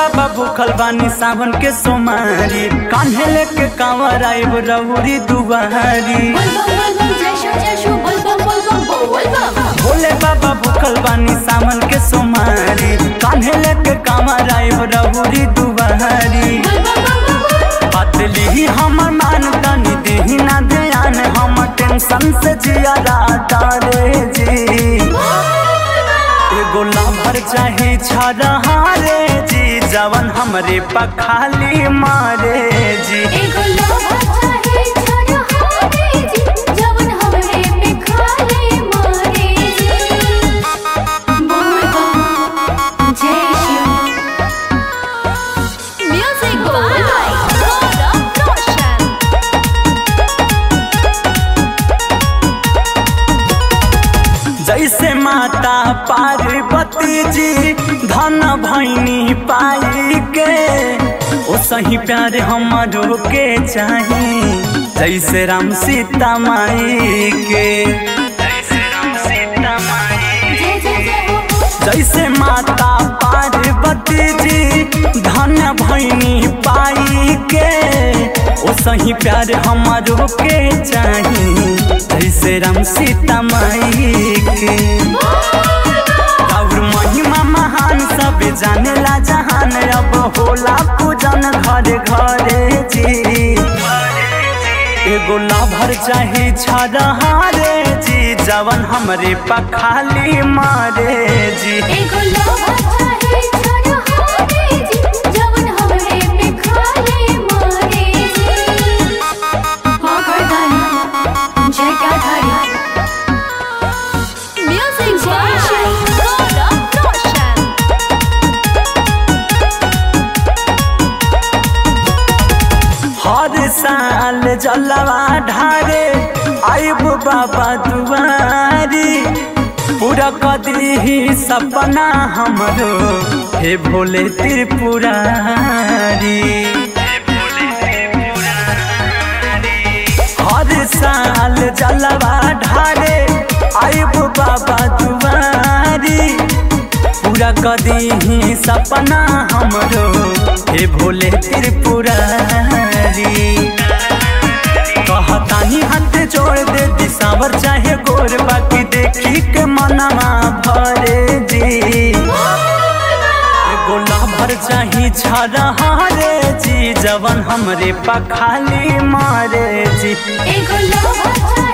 बाबा भूखल बानी सावन के सोमारी कान्हे लेके कांवर आइब रउरी दुआरी बोल बम बोल बम जय शो जय शो बोल बम बोल बम बोल बम भोले बाबा भूखल बानी सावन के सोमारी कान्हे लेके कांवर आइब रउरी दुआरी बोल बम बम बम बदली हमर मान तनी देही ना ध्यान हम टेंशन से जिया तारे जी एगो लाभर चाहे छरहारे जी जवन हमरे पखाली मारे जी एगो लोहा चाहे छड़ हारे जी जवन हमरे पे खाले मारे जी बोल बम जय शिव म्यूजिक बाय गौरव रोशन जैसे माता पार्वती जी धन भैनी पाई के ओ सही प्यार हमारो के चाही जैसे राम सीता माई के जैसे राम सीता माई जय जय जय हो हो जैसे माता पार्वती जी धन भैनी पाई के ओ सही प्यार हमारो के चाही जैसे राम सीता माई के और महिमा महान सब जानेला जहान अब होला पूजन घरे घरे जी एगो लाभर चाहे छरहारे जी जवन हमरे पखाली मारे जी एगो लोहा चाहे छड़ हारे जी जवन हमरे पे खाले मारे जी हो गर्दन जय गाधारी म्यूजिक बाय गौरव रोशन हर साल जलवा ढारे आइब बाबा दुआरी पूरा कदी ही सपना हमरो हे भोले त्रिपुरारी हर साल जलवा ढारे आइब बाबा दुआरी पूरा कदी ही सपना हमरो हे भोले त्रिपुरारी कहतानी हाथ जोड़ दे दिसावर चाहे गोर बाकी देखी के मनमा भरे जी एगो लाभर चाही छरहारे जी जवन हमरे पखाली मारे जी एगो लोहा